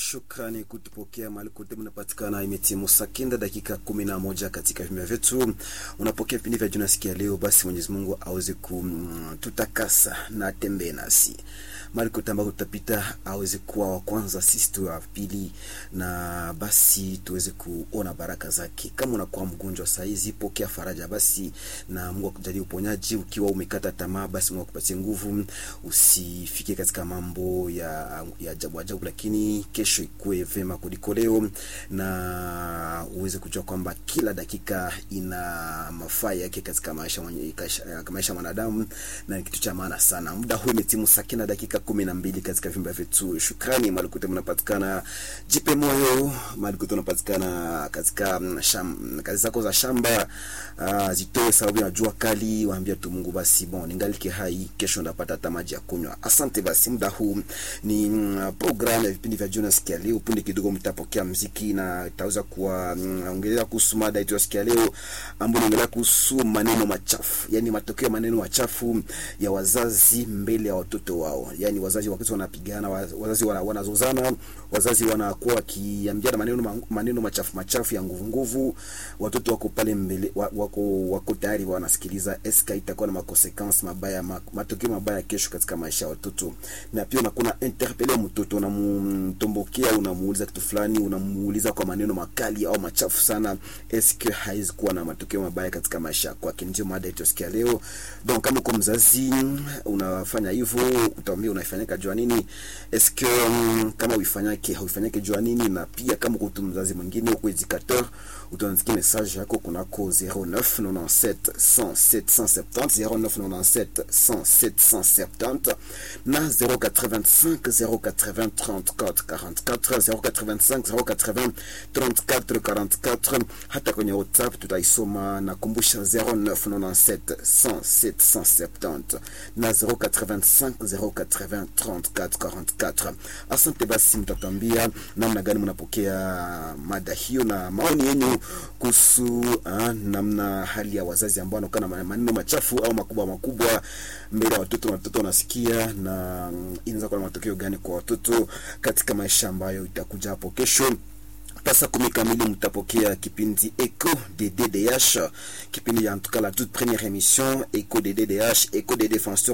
Shukrani kutupokea mahali kote mnapatikana. Imetimu saa kenda dakika kumi na moja katika vipindi vyetu. Unapokea vipindi vya juna sikia leo, basi Mwenyezi Mungu aweze kututakasa na atembee nasi mahali kote ambako tutapita, aweze kuwa wa kwanza, sisi tu wa pili, na basi tuweze kuona baraka zake. Kama unakuwa mgonjwa saa hizi, pokea faraja basi, na Mungu akujalie uponyaji. Ukiwa umekata tamaa, basi Mungu akupatie nguvu, usifike katika mambo ya ya ajabu ajabu, lakini kesho ikuwe vema kuliko leo, na uweze kujua kwamba kila dakika ina mafaa yake katika maisha mwenye maisha mwanadamu, na ni kitu cha maana sana. Muda huu imetimu saa kenda dakika kumi na mbili katika vyumba vyetu. Shukrani mahali kote mnapatikana, jipe moyo mahali kote unapatikana katika sham, kazi zako za shamba uh, zitoe sababu ya jua kali, waambia tu Mungu basi bon, ningalike hai, kesho ndapata hata maji ya kunywa. Asante basi, muda huu ni mm, program ya vipindi vya Jonas sikia leo. Punde kidogo mtapokea mziki na itaweza kuwaongelea kuhusu mada yetu ya sikia leo, ambayo inaongelea kuhusu maneno machafu, yani matokeo ya maneno machafu ya wazazi mbele ya watoto wao. Yani wazazi wakati wanapigana, wazazi wanazozana, wazazi wanakuwa wakiambiana maneno maneno machafu machafu ya nguvu nguvu, watoto wako pale mbele, wako wako tayari wanasikiliza. Eska itakuwa na makonsequence mabaya, matokeo mabaya kesho katika maisha ya watoto. Na pia unakuwa interpele mtoto, unamtombokea, unamuuliza kitu fulani, unamuuliza kwa maneno makali au machafu sana, eske haizi kuwa na matokeo mabaya katika maisha kwake? Ndio mada yetu sikia leo. Donc kama uko mzazi unafanya hivyo, utaambia unaifanyika jua nini? Eske um, kama uifanyake hauifanyake jua nini? Na pia kama uko mzazi mwingine uko educateur, utaandikia message yako kunako 0997 107 170 0997 107 170 na 085 080 34 44 085 080 34 44. Hata kwenye WhatsApp tutaisoma. Nakumbusha 0997 107 170 na 085 080 34 44. Asante basi, mtatambia namna gani mnapokea mada hiyo na maoni yenu kuhusu namna hali ya wazazi ambao wanakuwa na maneno machafu au makubwa makubwa mbele ya watoto, watoto wanasikia, na inaweza kuwa na matokeo gani kwa watoto katika maisha ambayo itakuja hapo kesho. Pasa kumi kamili mtapokea kipindi Echo de DDH, kipindi ya en tout cas la toute première émission Echo de DDH, Echo des défenseurs